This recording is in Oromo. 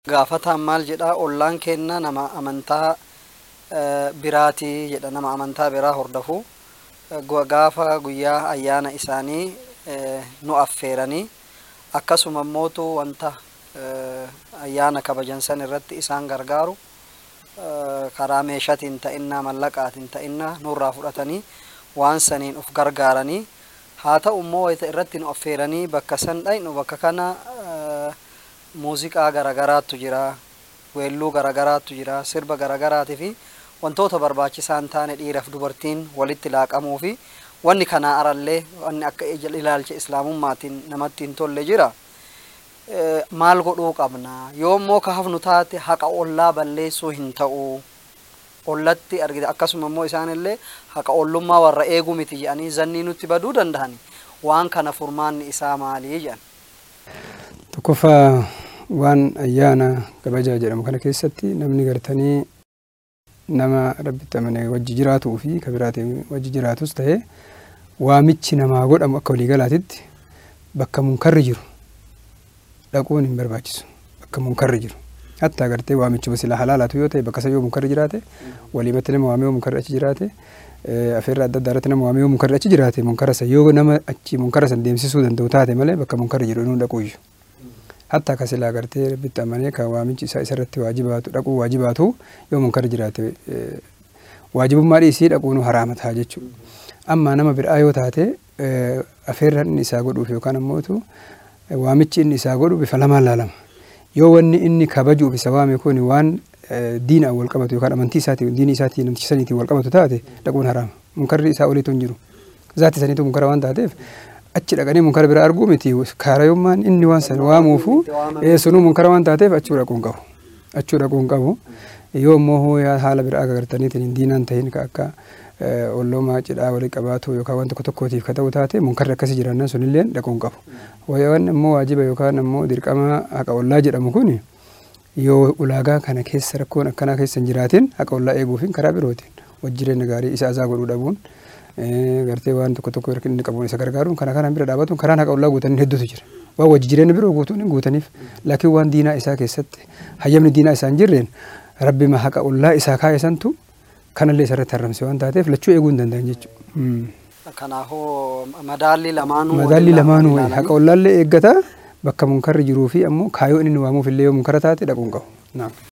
Gaafataan maal jedhaa ollaan keenna nama amantaa biraatii jedha nama amantaa biraa hordofu gaafa guyyaa ayyaana isaanii nu affeeranii akkasuma immootu wanta ayyaana kabajan san irratti isaan gargaaru karaa meeshaatiin ta'innaa mallaqaatiin ta'innaa nurraa fudhatanii waan saniin uf gargaaranii haa ta'u immoo wayita irratti nu affeeranii bakka san dhaynu bakka kana muuziqaa garagaraattu jira weelluu garagaraattu jira sirba garagaraatii fi wantoota barbaachisaa hin taane dhiiraaf dubartiin walitti laaqamuu fi wanni kanaa arallee wanni akka ilaalcha islaamummaatiin namatti hin tolle jira. Maal godhuu qabna yoo immoo ka hafnu taate haqa ollaa balleessuu hin ta'u ollatti argite akkasuma immoo isaanillee haqa ollummaa warra eeguu miti jedhanii zannii nutti baduu danda'ani waan kana furmaanni isaa maalii jedhan. Tokkoffaa waan ayyaana kabajaa jedhamu kana keessatti namni gartanii nama rabbitti amane wajji jiraatuu fi ka biraatiin wajji jiraatus ta'e waamichi namaa godhamu akka waliigalaatitti bakka munkarri jiru dhaquun hin barbaachisu bakka munkarri jiru hatta agartee waamichi silaa halaalaatu yoo ta'e bakka yoo munkarri jiraate waliimatti nama waamee yoo munkarri achi jiraate afeerra adda addaa irratti nama waamee yoo munkarri achi jiraate munkara san yoo nama achi munkara san deemsisuu danda'u taate malee bakka munkarri jiru inni dhaquuyyu. hatta akka silaa agartee rabbitti amanee kan waamichi isaa isarratti waajibaatu dhaquu waajibaatu yoo munkarri jiraate waajibummaa dhiisii dhaquun haraama ta'a jechuudha. Amma nama biraa yoo taate afeerra inni isaa godhuuf yookaan ammootu waamichi inni isaa godhu bifa lamaan laalama. Yoo wanni inni kabajuuf isa waame kun waan diinaan wal qabatu yookaan amantii isaatiin diinii isaatiin namticha saniitiin wal qabatu taate dhaquun haraama. Munkarri isaa oliitu hin jiru. Zaatti saniitu munkara waan taateef achi dhaqanii munkara bira arguu miti kaarayummaan inni waan san waamuufu sunuu munkara waan taateef achuu dhaquun qabu. Achuu dhaquun qabu. Yoo immoo haala biraa agartaniitiin diinaan ta'in ka akka olloomaa cidhaa walii qabaatu yookaan waan tokko tokkootiif ka ta'u taate munkarri akkasii jiraannan sunillee dhaquun qabu. Waan immoo waajiba yookaan immoo dirqama haqa ollaa jedhamu kun yoo ulaagaa kana keessa rakkoon akkanaa keessa hin jiraatin haqa ollaa eeguufiin karaa birootiin wajjireenya gaarii isa azaa godhuu dhabuun gartee waan tokko tokko inni qabuun isa gargaaruun kana kanaan bira dhaabatuun karaan haqa ollaa guutanii hedduutu jira. Waan wajji jireenya biroo guutuun hin guutaniif laakiin waan diinaa isaa keessatti hayyamni diinaa isaa hin jirreen rabbi haqa ollaa isaa kaa'e santu kanallee isarratti haramse waan taateef lachuu eeguu hin danda'an jechuudha. Kanaafuu madaalli lamaanuu Madaalli lamaanuu haqa ollaallee eeggata bakka munkarri jiruu fi ammoo kaayoo inni waamuuf illee yoo munkara taate dhaquun qabu.